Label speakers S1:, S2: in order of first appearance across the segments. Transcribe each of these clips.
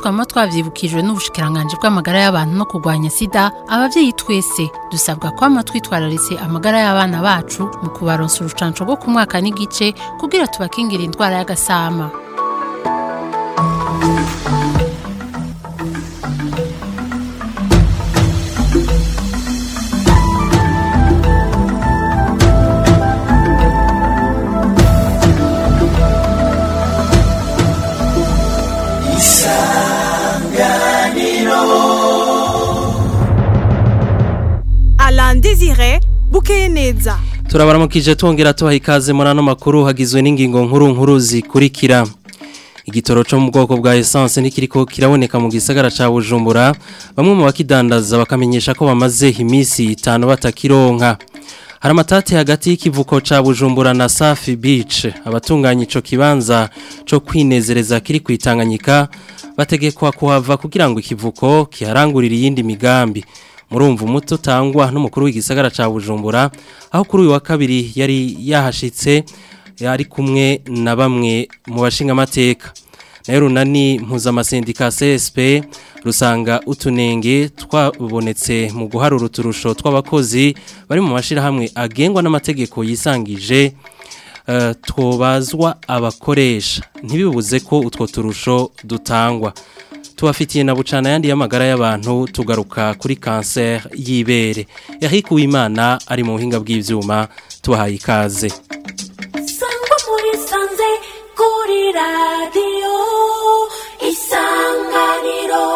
S1: twama twavyibukijwe n'ubushikiranganje bw'amagara y'abantu no kurwanya sida abavyeyi twese dusabwa kwama twitwararitse amagara y'abana bacu mu kubaronsa urucanco rwo ku mwaka n'igice kugira tubakingire indwara y'agasama
S2: Alain Désiré bukeye neza
S3: turabaramukije twongera tubaha ikaze muri ano makuru hagizwe n'ingingo nkuru nkuru zikurikira igitoro cyo mu bwoko bwa essence nikiriko kiraboneka mu gisagara ca Bujumbura bamwe mu bakidandaza bakamenyesha ko bamaze iminsi itanu batakironka hari amatati hagati y'ikivuko ca Bujumbura na Safi Beach abatunganya ico kibanza co kwinezereza kiri kwitanganyika bategekwa kuhava kugira ngo ikivuko kiharangurire iyindi migambi murumva umuto utangwa n'umukuru w'igisagara ca Bujumbura aho kuri uyu wa kabiri yari yahashitse yari kumwe na bamwe mu bashinga amateka nayo runani mpuzamasendika CSP rusanga utunenge twabonetse mu guharura uturusho tw'abakozi bari mu mashirahamwe agengwa n'amategeko yisangije uh, twobazwa abakoresha ntibibuze ko utwo turusho dutangwa tubafitiye na bucana yandi y'amagara y'abantu tugaruka kuri cancer y'ibere Eric Uwimana ari mu buhinga bw'ivyuma tubahaye ikaze
S4: sangwa muri sanze kuri radiyo isanganiro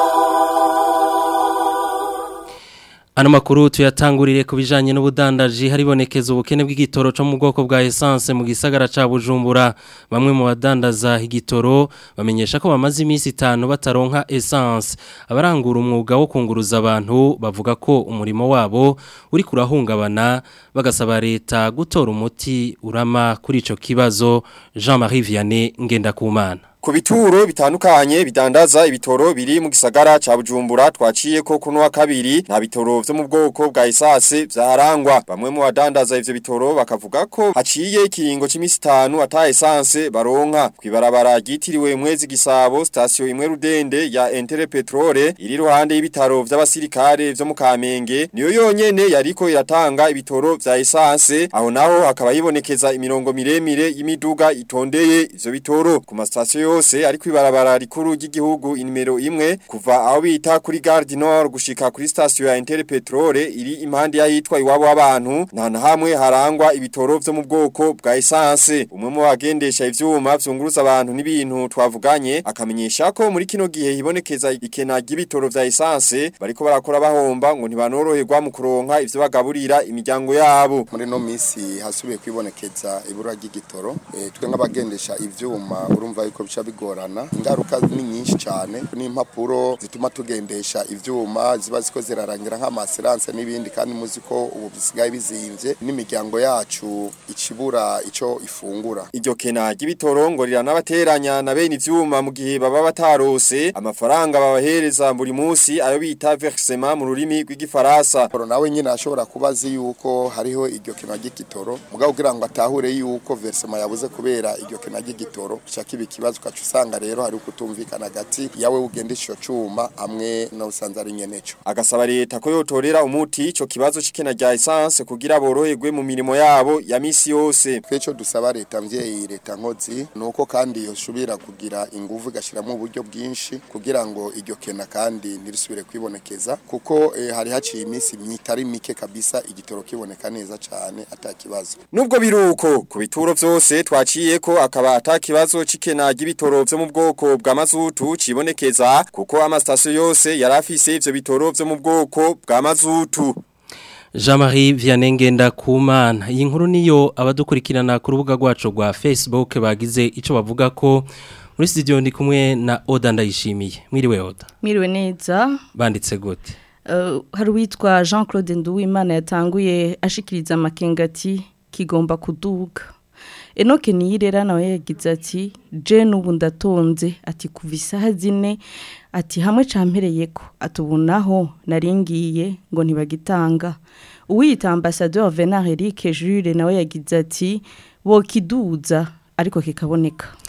S3: Ano makuru tuyatangurire ku bijanye n'ubudandaji haribonekeza ubukene bw'igitoro cyo mu bwoko bwa essence mu gisagara ca Bujumbura bamwe mu badandaza igitoro bamenyesha ko bamaze iminsi itanu bataronka essence abarangura umwuga wo kunguruza abantu bavuga ko umurimo wabo uri kurahungabana bagasaba leta gutora umuti urama kuri ico kibazo Jean-Marie Vianney Ngendakumana
S5: Ku bituro bitandukanye bidandaza ibitoro biri mu gisagara ca Bujumbura twaciye ko kuno wa kabiri nta bitoro vyo mu bwoko bwa isase vyaharangwa bamwe mu badandaza ivyo bitoro bakavuga ko haciye ikiringo c'imisi 5 ata essence baronka kwibarabara gitiriwe mwezi gisabo station imwe rudende ya Entere Petrole iri ruhande y'ibitaro vy'abasirikare vyo mu Kamenge niyo yonyene yariko iratanga ibitoro vya essence aho naho hakaba hibonekeza imirongo miremire y'imiduga itondeye ivyo bitoro ku mastation yose ari kwibarabara rikuru ry'igihugu inimero imwe kuva aho bita kuri Gare du Nord gushika kuri station ya Inter Petrole iri impande yahitwa iwabo w'abantu nta na hamwe harangwa ibitoro vyo mu bwoko bwa essence umwe mu bagendesha ivyuma vyunguruza abantu n'ibintu twavuganye akamenyesha ko muri kino gihe hibonekeza ikena ry'ibitoro vya essence bariko barakora bahomba ngo ntibanoroherwa mu kuronka ivyo bagaburira imiryango yabo
S6: muri no misi hasubiye kwibonekeza ibura ry'igitoro e, twe nk'abagendesha ivyuma urumva yuko bica bigorana ingaruka ni nyinshi cyane n'impapuro zituma tugendesha ivyuma ziba ziko zirarangira nk'amaseranse n'ibindi kandi muzi ko ubu bisigaye bizimvye n'imiryango yacu ikibura ico ifungura
S5: iryo kena ry'ibitoro ngo riranabateranya na bene ivyuma mu gihe baba batarose amafaranga babahereza buri munsi ayo bita versement mu rurimi rw'igifaransa
S6: Poro nawe nyine ashobora kubazi yuko hariho iryo kena ry'igitoro mugabo kugira ngo atahure yuko versement yabuze kubera iryo kena ry'igitoro kiba ikibazo ukaca usanga rero hari ukutumvikana hagati yawe ugendesha ico cuma hamwe no usanze ari nyeneco
S5: agasaba leta ko yotorera umuti ico kibazo c'ikena rya essence kugira boroherwe mu mirimo yabo ya misi yose
S6: tweco dusaba leta mvyeyi leta nkozi nuko kandi yoshubira kugira inguvu igashiramo uburyo bwinshi kugira ngo iryo kena kandi ntirisubire kwibonekeza kuko eh, hari haciye iminsi myitari mike kabisa igitoro kiboneka neza cane ata kibazo
S5: nubwo biruko ku bituro vyose twaciye ko akaba ata kibazo c'ikena ry'ibitoro vyo mu bwoko bwa mazutu cibonekeza kuko amastasyo yose yarafise ivyo bitoro vyo mu bwoko bwa mazutu
S3: Jean-Marie Vianney Ngendakumana iyi nkuru niyo abadukurikirana ku rubuga rwacu rwa Facebook bagize ico bavuga ko muri studio ndi kumwe na Oda ndayishimiye mwiriwe Oda
S7: Mwiriwe neza
S3: banditse gute
S7: uh, hari witwa Jean Claude Nduwimana yatanguye ashikiriza amakengati kigomba kuduga Enoke niyirera nawe yagize ati je nubu ndatonze ati kuva isaha zine ati hamwe campereye ko atubunaho naringiye ngo ntibagitanga uwiyita ambassadeur Venard Eric Jules nawe yagize ati bo kiduza ariko kikaboneka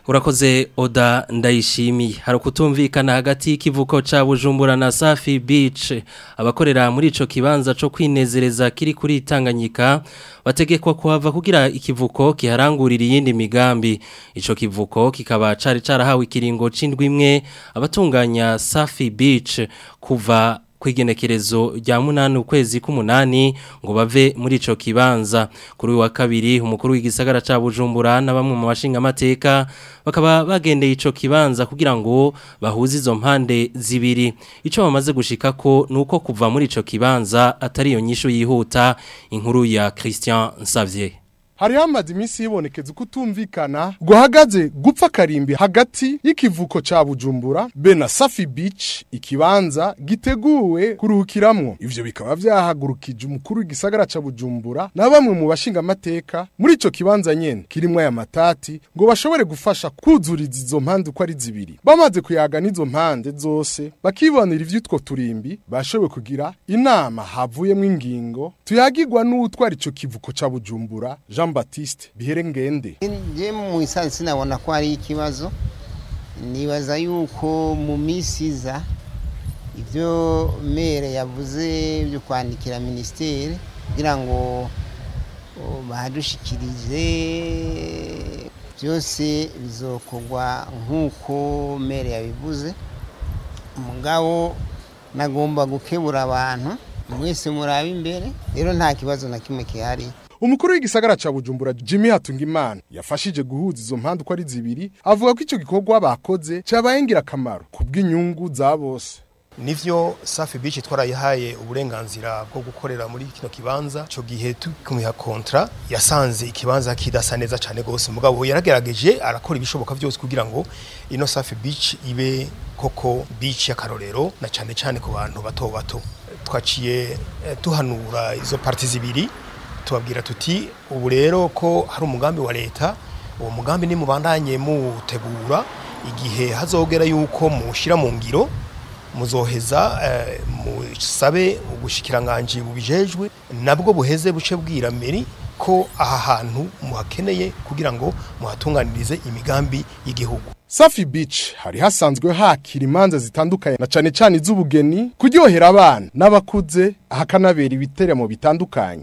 S3: Urakoze Oda ndayishimiye hari kutumvikana hagati y'ikivuko ca Bujumbura na Safi Beach abakorera muri ico kibanza co kwinezereza kiri kuri Tanganyika bategekwa kuhava kugira ikivuko kiharangurira iyindi migambi ico kivuko kikaba cari carahawe ikiringo c'indwi imwe abatunganya Safi Beach kuva kwigenekerezo rya munani ukwezi k'umunani ngo bave muri ico kibanza kuri uyu wa kabiri umukuru w'igisagara ca Bujumbura na bamwe mu bashinga amateka bakaba bagendeye ico kibanza kugira ngo bahuze izo mpande zibiri ico bamaze gushika ko nuko kuva muri ico kibanza atari yo nyisho yihuta inkuru ya Christian Xavier
S8: hari hamaze iminsi hibonekeza kutumvikana guhagaze gupfa karimbi hagati y'ikivuko ca Bujumbura be na Safi Beach ikibanza giteguwe kuruhukiramwo ivyo bikaba vyahagurukije umukuru w'igisagara ca Bujumbura na bamwe mu bashinga amateka muri ico kibanza nyene kirimwo aya matati ngo bashobore gufasha kuzuriza izo mpande uko ari zibiri bamaze kuyaga n'izo mpande zose bakibonera ivyitwo turimbi bashoboye kugira inama havuyemwo ingingo tuyagirwa n'utwara ico kivuko ca Bujumbura Jean Baptiste Biherengende
S9: je mu isansi sinabona ko ari ikibazo nibaza yuko mu minsi iza ibyo mere yavuze byo kwandikira minisiteri kugira ngo bahadushikirize byose bizokorwa nk'uko mere yabivuze umugabo nagomba gukebura abantu mwese murabe imbere rero nta kibazo na kimwe gihari
S8: umukuru w'igisagara ca Bujumbura Jimmy Hatungimana yafashije guhuza izo mpande uko ari zibiri avuga ko ico gikorwa bakoze cabaye ngirakamaro kubw'inyungu za bose
S10: nivyo Safi Beach twarayihaye uburenganzira bwo gukorera muri kino kibanza cyo gihe tukumiha kontra yasanze ikibanza kidasa neza cyane gose mugabo yaragerageje arakora ibishoboka byose kugira ngo ino Safi Beach ibe koko beach yakarorero na cyane cyane ku bantu bato bato twaciye eh, tuhanura izo parti zibiri tubabwira tuti ubu rero ko hari umugambi wa leta uwo mugambi ni mubandanye mutegura igihe hazogera yuko mushira mu ngiro muzoheza eh, musabe ubushikiranganje bubijejwe nabwo buheze buce bwira meri ko aha hantu muhakeneye kugira ngo muhatunganirize imigambi y'igihugu
S8: Safi Beach hari hasanzwe hakira imanza zitandukanye na cane cane iz'ubugeni kuryohera abana n'abakuze hakanabera ibiteramo bitandukanye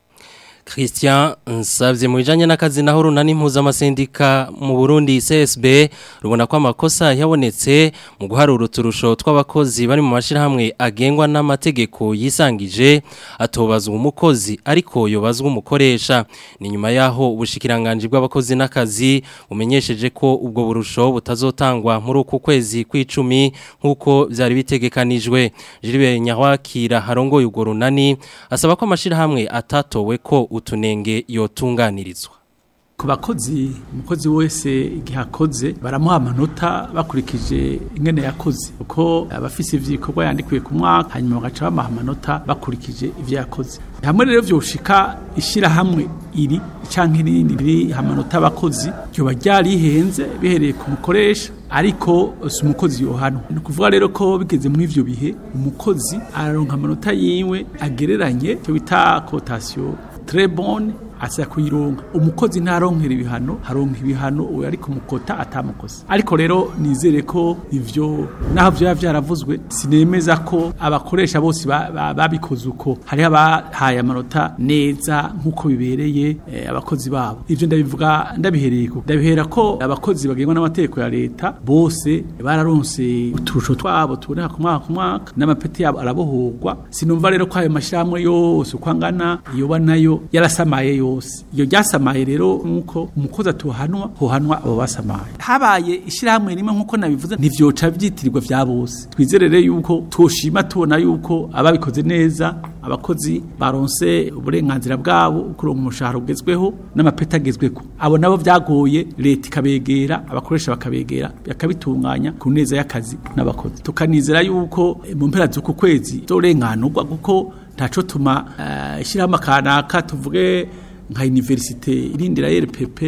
S3: Christian nsavye mu bijanye n'akazi naho runani impuzamasendika mu Burundi CSB rubona ko amakosa yabonetse mu guharura uturusho tw'abakozi bari mu mashirahamwe agengwa n'amategeko yisangije atobazwa umukozi ariko yobazwa umukoresha ni nyuma yaho ubushikiranganje bw'abakozi n'akazi bumenyesheje ko ubwo burusho butazotangwa muri uku kwezi kw'icumi nk'uko byari bitegekanijwe Jiribe Nyahwakira harongoye urwo runani asaba ko amashirahamwe atatowe ko utunenge yotunganirizwa
S11: ku bakozi umukozi wese igihe akoze baramuha amanota bakurikije ingene yakoze uko abafise ivyikorwa yandikuye ku mwaka hanyuma bagaca bamuha amanota bakurikije ivyo yakoze hamwe rero vyoshika ishirahamwe iri canke irindi riri amanota abakozi ryoba ryarihenze bihereye ku mukoresha ariko si umukozi yohanwa ni ukuvuga rero ko bigeze muri ivyo bihe umukozi araronka amanota yiwe agereranye cyo bita cotation très bonne asa kuyironka umukozi ntaronkera ibihano haronka ibihano uwo ari kumukota atamukosa ariko rero nizere ko ivyo naho vyo vyaravuzwe sinemeza ko abakoresha bose babikoze uko hari abahaye amanota neza nkuko bibereye eh, abakozi babo ivyo ndabivuga ndabihereye ko ndabihera ko abakozi bagengwa n'amategeko ya leta bose bararonse uturusho twabo tuboneka ku mwaka ku mwaka n'amapeti yabo arabohorwa sinumva rero ko ayo mashirahamwe yose uko angana yoba nayo yarasamaye yose iyo ryasamaye rero nkuko umukozi atuhanwa hohanwa abo basamaye habaye ishyirahamwe rimwe nkuko nabivuze ntivyoca vyitirirwa vya bose twizerere yuko twoshima tubona yuko ababikoze neza abakozi baronse uburenganzira bwabo kuronka umushahara ugezweho n'amapeta agezweko abo nabo vyagoye leta ikabegera abakoresha bakabegera bakabitunganya ku neza y'akazi n'abakozi tukanizera yuko mu mpera z'uku kwezi zorenganurwa kuko ntaco tuma uh, ishyirahamwe kanaka tuvuge nka universite irindira RPP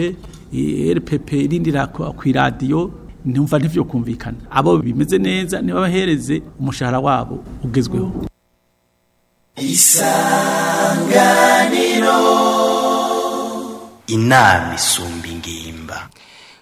S11: RPP irindira ku radio ntumva ntivyo kumvikana abo bimeze neza niba bahereze umushahara wabo ugezweho
S12: isanganiro inama isumba ingimba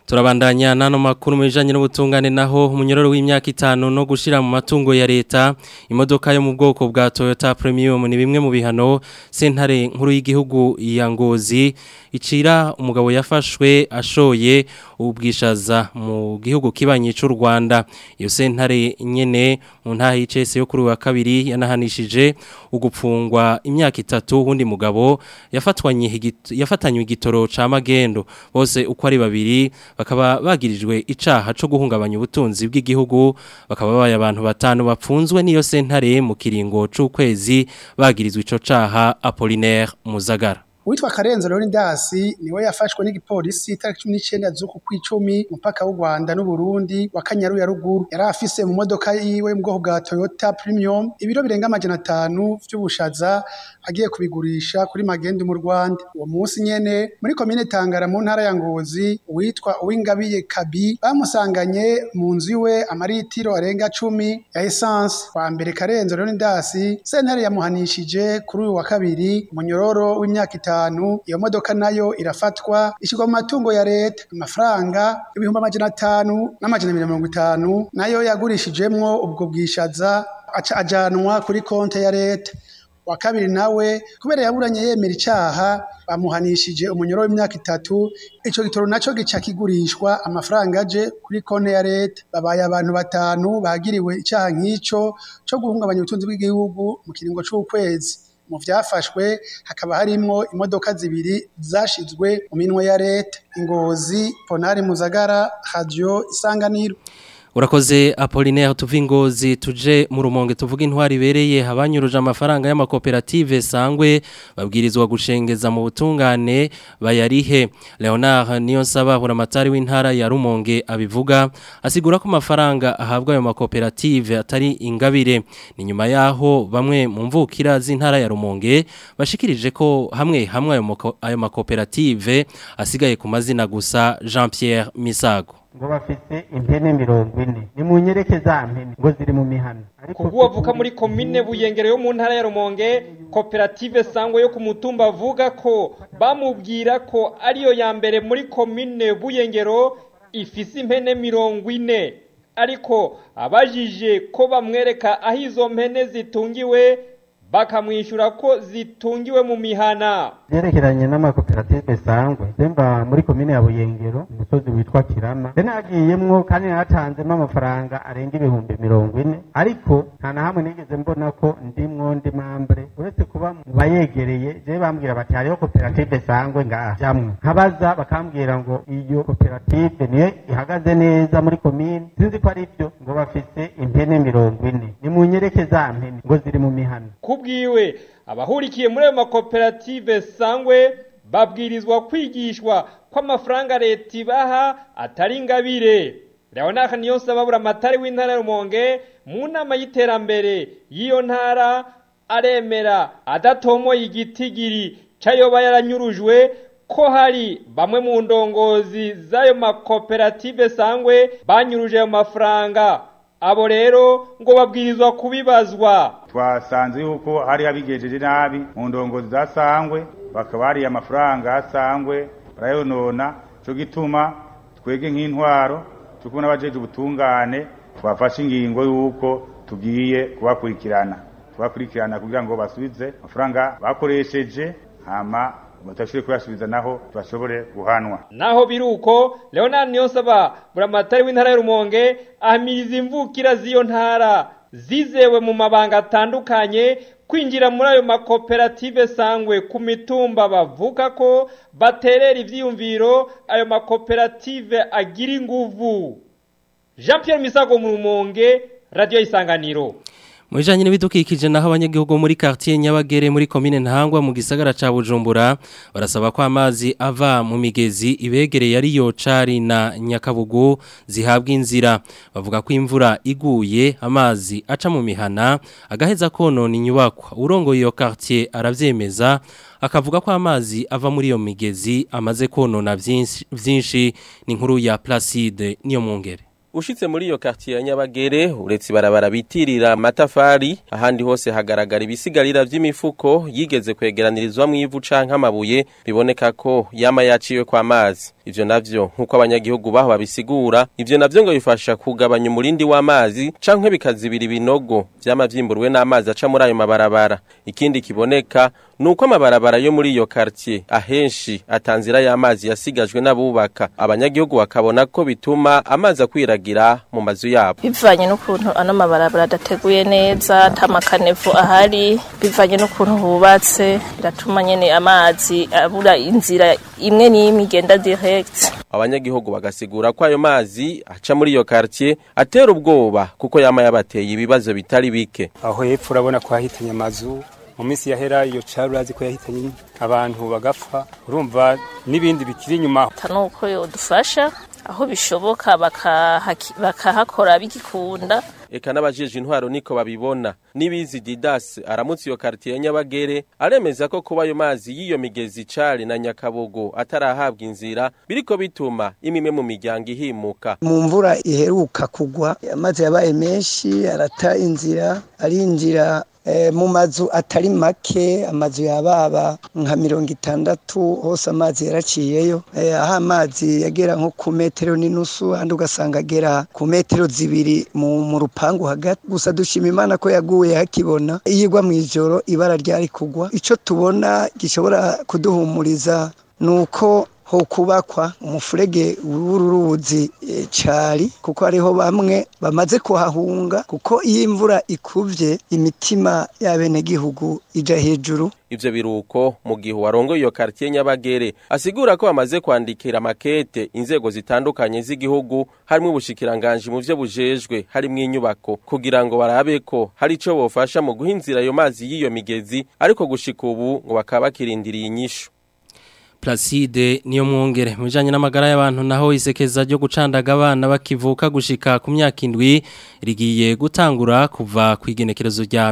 S3: Turabandanya nano makuru mwijanye n'ubutungane naho umunyororo w'imyaka itanu no gushira mu matungo ya leta imodoka yo mu bwoko bwa Toyota Premium ni bimwe mu bihano sentare nkuru y'igihugu ya Ngozi icira umugabo yafashwe ashoye ubwishaza mu gihugu kibanye cy'u Rwanda iyo sentare nyene mu ntaha y'icese yo kuri wa kabiri yanahanishije ugupfungwa imyaka itatu wundi mugabo yafatwanye yafatanywe igitoro ca magendo bose uko ari babiri bakaba bagirijwe icaha co guhungabanya ubutunzi bw'igihugu bakaba babaye abantu batanu bapfunzwe niyo sentare mu kiringo c'ukwezi bagirizwe ico caha Apollinaire Muzagara
S12: Uitwa Karenzo Leonidas niwe yafashwe n'igipolisi tariki 19 z'uku kwicumi mupaka w'u Rwanda n'u Burundi wa Kanyaru ya ruguru yari afise mu modoka yiwe mu bwoko bwa Toyota Premium ibiro birenga amajana atanu vy'ubushaza agiye kubigurisha kuri magendu mu Rwanda uwo munsi nyene muri komine Tangara mu ntara ya Ngozi witwa Uwingabiye Kabi bamusanganye mu nzu iwe amaritiro arenga 10 ya essence kwa mbere Karenzo Leonidas sentare yamuhanishije kuri uyu wa kabiri munyororo w'imyaka itanu iyo modoka nayo irafatwa ishyirwa mu matungo ya leta amafaranga ibihumbi amajana atanu n'amajana mirongo itanu nayo yagurishijemwo ubwo bwishaza aca ajanwa kuri konti ya leta wa kabiri nawe kubera yaburanye yemera icaha bamuhanishije umunyoro w'imyaka itatu ico gitoro naco gica kigurishwa amafaranga aje kuri konti ya leta babaye abantu batanu bagiriwe icaha nk'ico co guhungabanya ubutunzi bw'igihugu mu kiringo c'ukwezi mu vyafashwe hakaba harimwo imodoka zibiri zashizwe mu minwe ya leta ingozi ponari muzagara radio isanganiro
S3: Urakoze Apollinaire tuvingozi tuje mu rumonge tuvuga intwari ibereye habanyuruje amafaranga y'amakoperative sangwe babwirizwa gushengeza mu butungane bayarihe Leonard Niyonsaba buramatari w'intara ya Rumonge abivuga asigura ko amafaranga ahabwa ayo makoperative atari ingabire ni nyuma yaho bamwe mu mvukira z'intara ya Rumonge bashikirije ko hamwe hamwe ayo makoperative asigaye ku mazina gusa Jean Pierre Misago
S13: ngo bafite impene mirongo ine nimunyereke za mpene ngo ziri mu mihana
S14: kuko wavuka muri komine buyengero yo mu ntara ya rumonge koperative sangwa yo ku mutumba avuga ko bamubwira ko ariyo ya mbere muri komine buyengero ifise impene mirongo ine ariko abajije ko bamwereka aho izo mpene zitungiwe bakamwishyura ko zitungiwe mu mihana
S13: byerekeranye n'amakoperative sangwe zemba muri komine ya buyengero umusozi witwa kirama rero nagiyemwo kandi natanzemo amafaranga arenga ibihumbi mirongo ine ariko nta na hamwe nigeze mbona ko ndimwo ndi mambure uretse kuba mu bayegereye je bambwira bati hariho koperative sangwe ngaha jamwe nkabaza bakambwira ngo iyo koperative niyo ihagaze neza muri komine sinzi ko ari byo ngo bafise impene mirongo ine nimunyereke za mpene ngo ziri mu mihana
S14: kubwiwe abahurikiye muri ayo makoperative sangwe babwirizwa kwigishwa ko amafaranga leta ibaha atari ingabire leonard niyonsaba buramatari w'intara ya rumonge mu nama y'iterambere y'iyo ntara aremera adatomoye igitigiri c'ayoba yaranyurujwe ko hari bamwe mu ndongozi z'ayo makoperative sangwe banyuruje ayo mafaranga abo rero ngo babwirizwa kubibazwa
S15: twasanze yuko hari abigejeje nabi mu ndongozi za sangwe bakaba hariye amafaranga asangwe barayonona cyo gituma twege nk'intwaro cyo kubona abajeje ubutungane twafashe ingingo y'uko tugiye kubakurikirana tubakurikirana kugira ngo basubize amafaranga bakoresheje hama batashobore kuyasubiza naho bashobore guhanwa
S14: naho biruko Leonard Niyonsaba buramatari w'intara ya Rumonge ahamiriza imvukira z'iyo ntara zizewe mu mabanga atandukanye kwinjira muri ayo makoperative sangwe ku mitumba bavuga ko baterera ivyiyumviro ayo makoperative agira inguvu Jean Pierre Misago mu Rumonge Radio Isanganiro
S3: Mwijanye n'ibidukikije naho abanyagihugu muri quartier Nyabagere muri commune Ntangwa mu gisagara ca Bujumbura barasaba ko amazi ava mu migezi ibegereye ari yo cari na Nyakabugu zihabwa inzira bavuga ko imvura iguye amazi aca mu mihana agaheza konona inyubakwa urongoye iyo quartier aravyemeza akavuga ko amazi ava muri iyo migezi amaze konona vyinshi ni inkuru ya Placide niyo mungere
S16: ushitse muri iyo quartier ya Nyabagere uretse barabara bitirira amatafari ahandi hose hagaragara ibisigarira vy'imifuko yigeze kwegeranirizwa mu ivu canke amabuye biboneka ko yama yaciwe kwa mazi ivyo navyo nkuko abanyagihugu baho babisigura ivyo navyo ngo bifasha kugabanya umurindi w'amazi canke bikazibira ibinogo vyama vyimburwe n'amazi aca muri ayo mabarabara ikindi kiboneka nuko amabarabara yo muri iyo quartier ahenshi atanzira y'amazi yasigajwe n'abubaka abanyagihugu bakabona ko bituma amazi akwiragira mu mazu yabo
S17: bivanye n'ukuntu ano mabarabara adateguye neza ata makanevu ahari bivanye n'ukuntu hubatse biratuma nyene amazi abura inzira imwe n'imwe igenda direct
S16: abanyagihugu bagasigura ko ayo mazi aca muri iyo quartier atera ubwoba kuko yama yabateye ibibazo bitari bike
S18: aho hepfo urabona ko hahitanye amazu mu minsi yahera iyo cari urazi ko yahitanye abantu bagapfa urumva n'ibindi bikiri inyuma
S17: nuko yodufasha aho bishoboka bakahakora bigikunda
S16: eka n'abajeje intwaro niko babibona nibizi Didas aramutse iyo quartier ya Nyabagere aremeza ko kuba ayo mazi y'iyo migezi cari na Nyakabogo atarahabwa inzira biriko bituma imwe mu miryango ihimuka
S19: mu mvura iheruka kugwa amazi yabaye menshi arata inzira arinjira mu mazu atari make amazu yababa nka mirongo itandatu hose amazi yaraciyeyo aho amazi yagera nko ku metero n'inusu ahandi ugasanga agera ku metero zibiri mu rupangu hagati gusa dushima imana ko yaguye hakibona iyo igwa mu ijoro ibara ryari kugwa icyo tubona gishobora kuduhumuriza ni uko ho kubakwa umufurege w'uruzi cari kuko hariho bamwe bamaze kuhahunga kuko iyo imvura ikuvye imitima y'abenegihugu ija hejuru
S16: ivyo biruko mu gihe warongoye iyo quartier Nyabagere asigura ko bamaze kwandikira makete inzego zitandukanye z'igihugu harimo ubushikiranganje mu vyo bujejwe harimo inyubako kugira ngo barabe ko hari ico bofasha mu guhinzira ayo mazi y'iyo migezi ariko gushika ubu ngo bakaba bakirindiriye inyishu
S3: Placide niyo mwongere mujanye n'amagara y'abantu naho isekeza ryo gucandaga abana bakivuka gushika ku myaka indwi rigiye gutangura kuva ku igenekerezo rya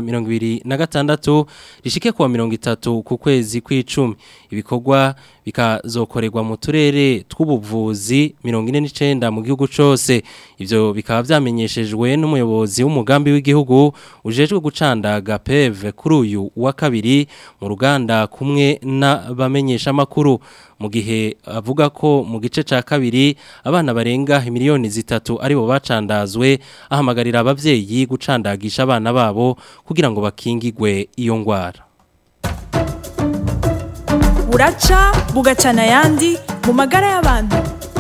S3: 2026 rishike kuwa 30 ku kwezi kw'icumi ibikorwa bikazokorerwa mu turere tw'ubuvuzi 49 mu gihugu cose ivyo bikaba vyamenyeshejwe n'umuyobozi w'umugambi w'igihugu ujejwe gucandaga PEV kuri uyu wa kabiri mu ruganda kumwe n'abamenyesha makuru mu gihe avuga ko mu gice ca kabiri abana barenga miliyoni zitatu aribo bacandazwe ahamagarira abavyeyi gucandagisha abana babo kugira ngo bakingigwe iyo ngwara
S2: buraca bugacana ayandi mu magara y'abantu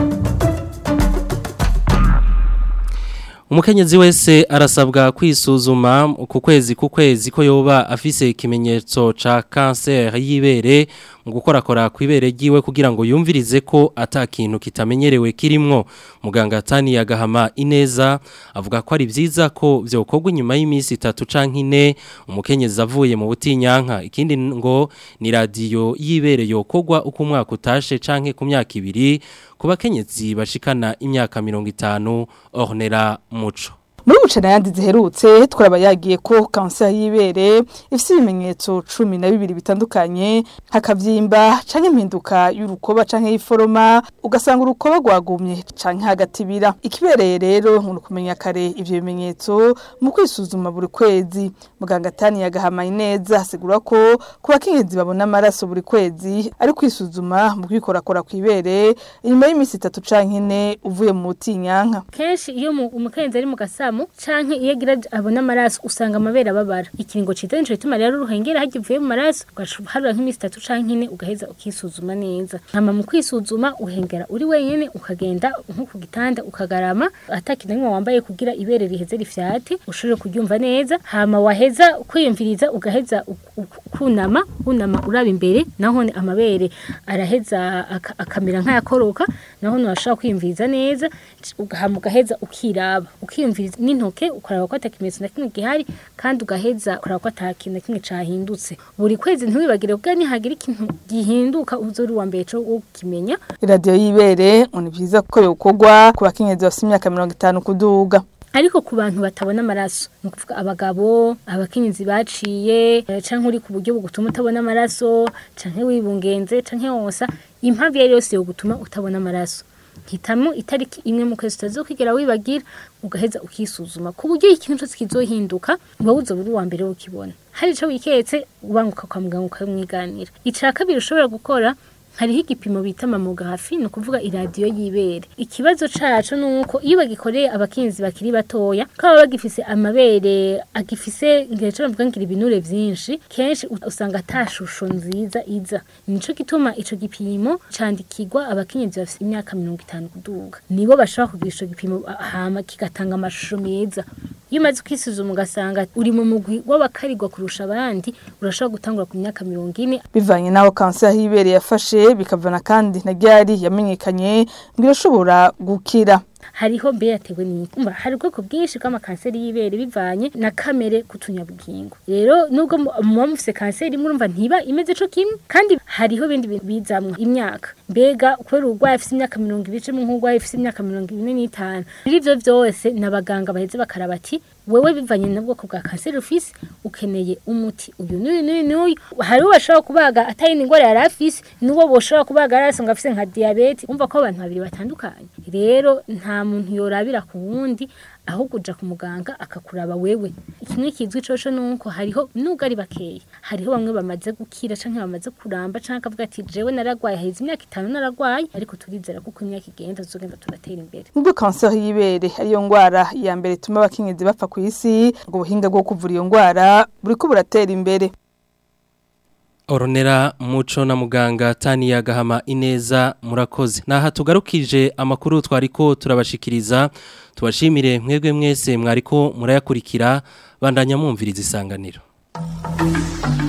S3: Umukenyezi wese arasabwa kwisuzuma ku kwezi ku kwezi ko yoba afise ikimenyetso ca cancer y'ibere mu gukorakora kw'ibere ryiwe kugira ngo yumvirize ko ata kintu kitamenyerewe kirimwo muganga Tani yagahama ineza avuga ko ari vyiza ko vyokorwa inyuma y'imisi 3 canke 4 umukenyezi avuye mu butinyanka ikindi ngo ni radio y'ibere yokorwa uko umwaka utashe canke ku myaka ibiri ku bakenyezi bashikana imyaka 50 ornera muco
S20: muri bucana yandi ziherutse twaraba yagiye ko kanser y'ibere ifite ibimenyetso cumi na bibiri bitandukanye hakavyimba canke impinduka y'urukoba canke y'iforoma ugasanga urukoba rwagumye canke hagatibira ikibereye rero mu kumenya kare ivyo bimenyetso mu kwisuzuma buri kwezi muganga tani yagahamaye neza asigura ko ku bakenyezi babona amaraso buri kwezi ari kwisuzuma mu kwikorakora kw'ibere inyuma y'iminsi itatu canke ine uvuye mu butinyanka
S21: kenshi iyo umukenyezi ari mu gasamu canke iyo agira abona amaraso usanga amabere ababara ikiringo cita nico gituma rero uruhengera harya uvuye mu maraso ugaharura nk'iminsi itatu canke ine ugaheza ukisuzuma neza hama mu kwisuzuma uhengera uri wenyene ukagenda nko ku gitanda ukagarama atakintu nimwe wambaye kugira ibere riheze rifyate ushobore kuryumva neza hama waheza kwiyumviriza ugaheza kunama kunama uraba imbere naho amabere araheza akamera nk'ayakoroka naho nashobora kwiyumviriza neza ugahama ugaheza ukiraba ukiyumviriza n'intoke ukaraba ko atakimenyetso na kimwe gihari kandi ugaheza ukaraba ko atakintu na kimwe cahindutse buri kwezi ntiwibagire kuko nihagira ikintu gihinduka uzori wa mbere co ukimenya
S20: iradiyo y'ibere ni byiza ko yokorwa ku bakenyezi bafite imyaka mirongo itanu kuduga
S21: ariko ku bantu batabona amaraso ni ukuvuga abagabo abakenyezi baciye canke uri ku buryo bugutuma utabona amaraso canke wibungenze canke wonsa impamvu iyo yose yo gutuma utabona amaraso hitamo itariki imwe mu kwezi utazokwigera wibagira ugaheza ukisuzuma ku buryo ikintu cyose kizohinduka wowe uzoba uri uwa mbere ukibona hari ico wiketse ubanguka kwa muganga ukamwiganira ica kabiri ushobora gukora hariho igipimo bita mamografi ni ukuvuga iradiyo y'ibere ikibazo cacu ni uko iyo bagikoreye abakinzi bakiri batoya ko baba bagifise amabere agifise ngira ico bavuga ngira ibinure vyinshi kenshi usanga ata shusho nziza iza nico gituma ico gipimo candikirwa abakenyezi bafise imyaka mirongo itanu kuduga nibo bashobora kugira ico gipimo hama kigatanga amashusho meza iyo umaze kwisuzuma ugasanga uri mu mugwi w'abakarirwa kurusha abandi urashobora gutangura ku myaka mirongo ine
S20: bivanye n'aho kanseri y'ibere yafashe bikavana kandi na ryari yamenyekanye ngo irashobora gukira
S21: hariho mbe yatewe n'umva hari ubwoko bwinshi bw'amakanseri y'ibere bivanye na kamere kutunyabugingo rero nubwo muba mufise kanseri murumva ntiba imeze co kimwe kandi hariho ibindi bintu bizamwo imyaka mbega kubera urwaye afise imyaka mirongo ibiri cumi nk'urwaye afise imyaka mirongo ine n'itanu muri ivyo vyose n'abaganga baheze bakaraba ati wewe bivanye n'ubwoko bwa kanseri ufise ukeneye umuti uyu n'uyu n'uyu n'uyu hariho bashobora kubaga atari n'ingwara yari afise n'uwo boshobora kubaga yari asanga afise nka diyabete umva ko abantu babiri batandukanye rero nta muntu yorabira ku wundi ahubwo uja ku muganga akakuraba wewe kimwe kizwi coco nuko hariho nubwo ari bakeya hariho bamwe bamaze gukira canke bamaze kuramba canke akavuga ati jewe naragwaye haheze imyaka itanu naragwaye ariko turizera kuko imyaka igenda tuzogenda turatera imbere
S20: nubwo kanseri y'ibere ariyo ngwara ya mbere ituma abakenyezi bapfa ku isi ngo ubuhinga bwo kuvura iyo ngwara buriko buratera imbere
S3: Oronera muco na muganga Tania Gahama Ineza murakoze. Naha tugarukije amakuru twariko turabashikiriza tubashimire mwebwe mwese mwariko murayakurikira bandanya mumviriza isanganiro.